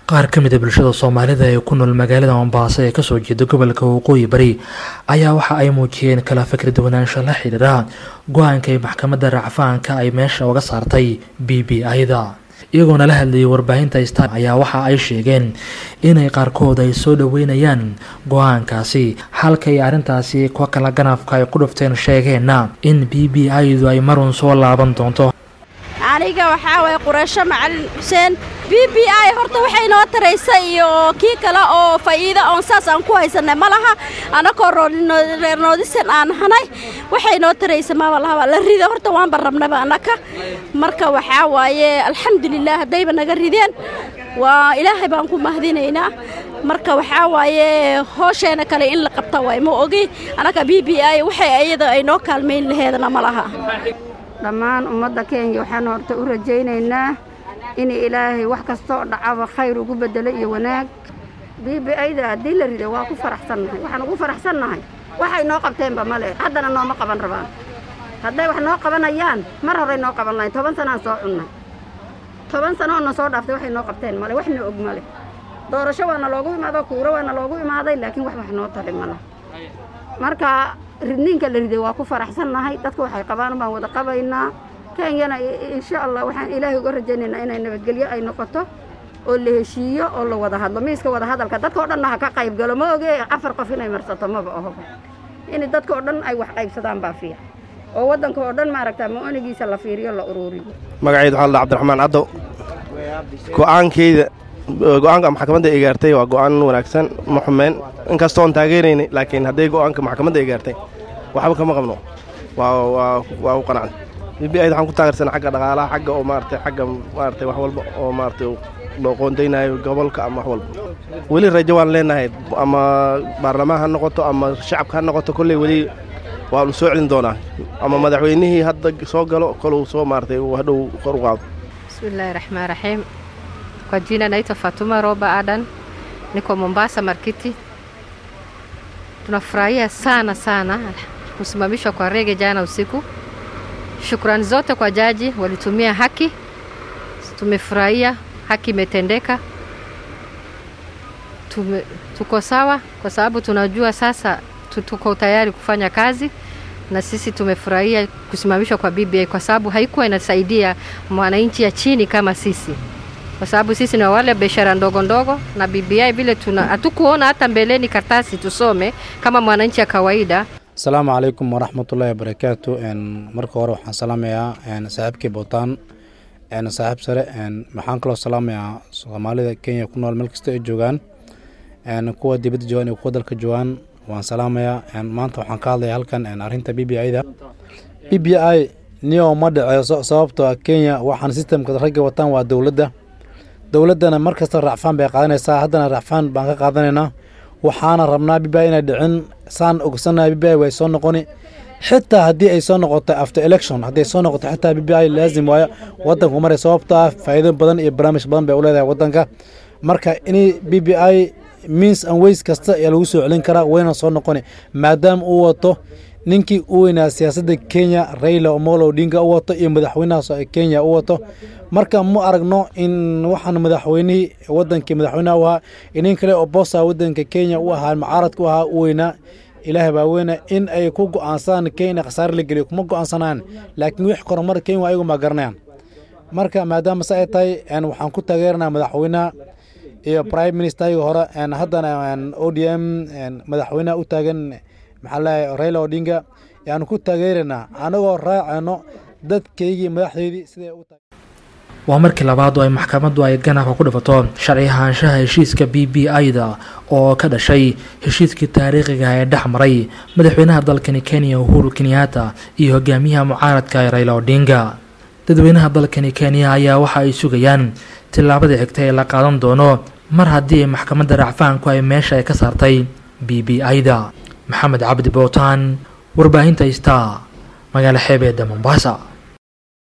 qaar ka mida bulshada soomaalida ee ku nool magaalada mombaaso ee kasoo jeeda gobolka waqooyi bari ayaa waxa ay muujiyeen kala fikri duwanaansho la xidhiira go-aanka ay maxkamadda racfaanka ay meesha uga saartay b b i-da iyagoona la hadlayay warbaahinta star ayaa waxa ay sheegeen inay qaarkood ay soo dhoweynayaan go-aankaasi halkay arrintaasi kuwa kala ganafka ay ku dhufteen sheegeenna in b b i-du ay marun soo laaban doonto aniga waxaa waye qureysho macalin xuseen b b i horta waxay noo taraysa iyo kii kale oo faa'iida oon saas aan ku haysanay ma laha annakoo reer noodisan aan hanay waxay noo taraysa maba lahaba la rida horta waanba rabnaba annaka marka waxaa waaye alxamdulilah haddayba naga rideen waa ilaahay baan ku mahadinaynaa marka waxaa waaye hoosheena kale in la qabta waay ma ogi annaka b b i waxay iyada ay noo kaalmayn laheedna ma laha dhammaan ummadda kenya waxaan horta u rajaynaynaa in ilaahay wax kastoo dhacaba khayr ugu beddelo iyo wanaag b b i-da haddii la rido waa ku faraxsannahay waxaan ugu faraxsannahay waxay noo qabteenba male haddana nooma qaban rabaan hadday wax noo qabanayaan mar horey noo qaban lahayn toban sanaan soo cunnay toban sano oo na soo dhaaftay waxay noo qabteen male waxna og male doorasho waana loogu imaado kuuro waana loogu imaaday laakiin wax wax noo tali male marka ridniinka la riday waa ku faraxsannahay dadka waxay qabaan baan wada qabaynaa kenyana insha allah waxaan ilaahay uga rajaynaynaa inay nabadgelyo ay noqoto oo la heshiiyo oo la wada hadlo miiska wada hadalka dadka o dhanna ha ka qayb galo ma oge afar qof inay marsato maba ahoba in dadka oo dhan ay wax qaybsadaan baa fiican oo waddanka oo dhan maaragta ma-onigiisa la fiiriyo la uruuriyo magacayda waxaa la cabdiraxmaan caddow go'aankeyda go-aanka maxkamadda ay gaartay waa go'aan wanaagsan ma xumeen inkastoon taageeraynay laakiin hadday go'aanka maxkamadda ay gaartay waxba kama qabno waa u qanacnay b b i waxaan ku taageersanay xagga dhaqaalaha xagga oo maaragtay xagga maaragtay wax walba oo maaragtay loo qoondaynayo gobolka ama wax walba weli rajo waan leenahay ama baarlamaan ha noqoto ama shacabka ha noqoto kolley weli waanu soo celin doonaa ama madaxweynihii hadda soo galo koluu soo maaragtay uu hadhow kor u qaado bismillahi raxmaan raxiim Kwa jina naitwa Fatuma Roba Adan, niko Mombasa Markiti. Tunafurahia sana sana kusimamishwa kwa rege jana usiku. Shukrani zote kwa jaji, walitumia haki, tumefurahia, haki imetendeka. Tume, tuko sawa kwa sababu tunajua sasa tuko tayari kufanya kazi na sisi tumefurahia kusimamishwa kwa BBI kwa sababu haikuwa inasaidia mwananchi ya chini kama sisi kwa sababu sisi ni wale biashara ndogo ndogo na BBI vile tuna hatukuona hata mbeleni kartasi tusome kama mwananchi ya kawaida. asalaamu calaykum waraxmatullaahi wabarakaatu marka hore waxaan salaamayaa saaxiibkii bootaan saaxiib sare waxaan kaloo salaamayaa soomaalida kenya ku nool meel kasta ay joogaan kuwa dibadda joogaan iyo kuwa dalka joogaan waan salaamayaa maanta waxaan ka hadlaya halkan arrinta b b i-da b b i niyo ma dhaceyso sababtoo kenya waxaan sistemka ragga wataan waa dowladda dowladdana mar kasta racfaan bay qaadanaysaa haddana racfaan baan ka qaadanaynaa waxaana rabnaa b b i inay dhicin saan ogsannaha b b i way soo noqoni xitaa haddii ay soo noqoto after election haddii ay soo noqoto xitaa b b i laazim waayo waddanku maray sababto ah faa'iido badan iyo barnaamij badan bay u leedahay waddanka marka in b b i means and ways kasta ayaa lagu soo celin karaa wayna soo noqoni maadaama uu wato ninkii u weynaa siyaasadda kenya raila omolo odinga u wato iyo madaxweynahaas kenya u wato marka ma aragno in waxaan madaxweynihii wadankii madaxweynaha u ahaa inin kale oo boosa wadanka kenya u ahaa mucaaradka u ahaa u weynaa ilaahay baa weyna in ay ku go-aansadaan kenya khasaare la geliyo kuma go-aansanaan laakiin wix koromar kenya ayagu ma garanayaan marka maadaama se ay tahay waxaan ku taageeranaa madaxweynaha iyo prime ministerga hore haddana o d m madaxweynaha u taagan maxaa leeyahay raila odinga yaanu ku taageeraynaa anagoo raacayno dadkaygii madaxdeydii siday u tahay waa markii labaad oo ay maxkamaddu ay ganafka ku dhifato sharci ahaanshaha heshiiska b b i-da oo ka dhashay heshiiskii taariikhiga ee dhex maray madaxweynaha dalkani kenya uhuru kenyatta iyo hogaamiyaha mucaaradka ee raila odinga dadweynaha dalkani kenya ayaa waxa ay sugayaan tillaabadii xigta ee la qaadan doono mar haddii maxkamadda racfaanku ay meesha ay ka saartay b b i-da maxamed cabdi bootaan warbaahinta star magaalo xeebeedda mombasa